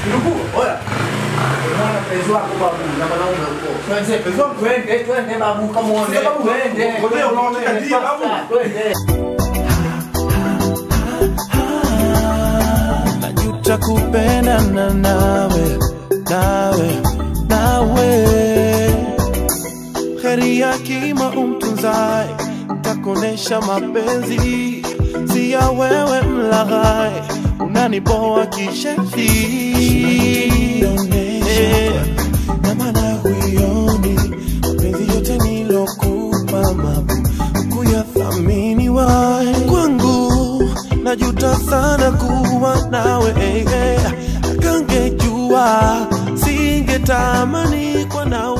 Ndugu, oya. Mwana mpenzi wako babu na mwanaume huko. Twende, mpenzi wangu twende, twende babu kamuone. Sasa babu, Twende. ngoja unaotaka ndio, babu. Twende. najuta kupendana nawe nawe nawe heri ya kima umtunzae takuonesha mapenzi si ya wewe mlaghai unaniboa kishefi na maana huioni mapenzi yote nilokupa mabu kuyathamini wae kwangu najuta sana kuwa nawe eh, eh. kangejua singetamani kwa nawe